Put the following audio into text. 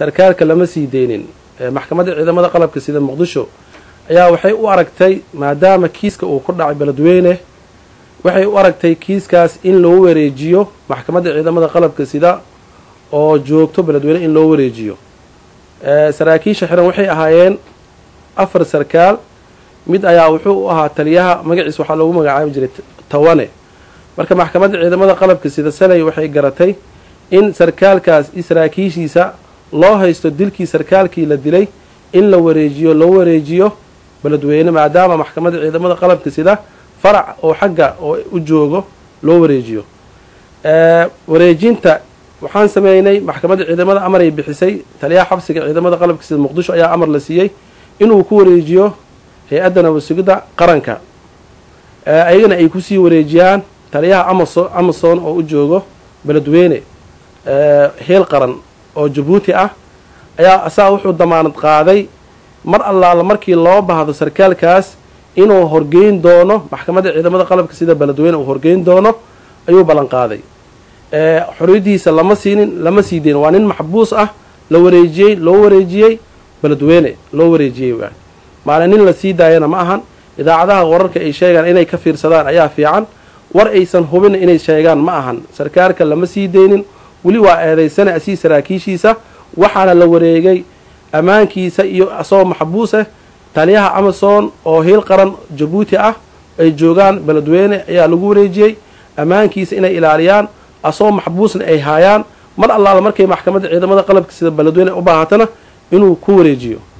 sarkaalka lama sii deynin maxkamadda ciidamada qalabka sida muqdisho ayaa waxay u aragtay maadaama kiiska uu ku dhacay beledweyne waxay u aragtay kiiskaas in loo wareejiyo maxkamadda ciidamada qalabka sida oo joogto beledweyne in loo wareejiyo saraakiisha xiran waxay ahaayeen afar sarkaal mid ayaa wuxuu u ahaa taliyaha magaciis waxaa loogu magacaabi jiray tawane marka maxkamadda ciidamada qalabka sida saley waxay garatay in sarkaalkaas i saraakiishiisa loo haysto dilkii sarkaalkii la dilay in la wareejiyo loo wareejiyo beledweyne maadaama maxkamadda ciidamada qalabka sida farac oo xagga oo u joogo loo wareejiyo wareejinta waxaan sameynay maxkamadda ciidamada amar ay bixisay taliyaha xabsiga ciidamada qalabka sida muqdisho ayaa amar la siiyey inuu ku wareejiyo hay-adda nabadsugidda qaranka ayagana ay kusii wareejiyaan taliyaha amaso amason oo u joogo beledweyne heel qaran oo jabuuti ah ayaa asaga wuxuu damaanad qaaday mar allaala markii loo baahdo sarkaalkaas inuu horgeyn doono maxkamadda ciidamada qalabka sida beledweyne uu horgeyn doono ayuu ballan qaaday xoriyadiisa lama siinin lama sii deyn waa nin maxbuus ah la wareejiyey loo wareejiyey beledweyne loo wareejiyey waa maalin nin la sii daayana ma ahan idaacadaha wararka ay sheegaan inay ka fiirsadaan ayaa fiican war aysan hubin inay sheegaan ma ahan sarkaalka lama sii deynin weli waa eedaysana asii saraakiishiisa waxaana la wareegay ammaankiisa iyo asagoo maxbuus ah taliyaha amason oo hiil qaran jabuuti ah ay joogaan beledweyne ayaa lagu wareejiyey ammaankiisa inay ilaaliyaan asagoo maxbuusna ay haayaan mar allaala markay maxkamadda ciidamada qalabka sida beledweyne u baahatana inuu ku wareejiyo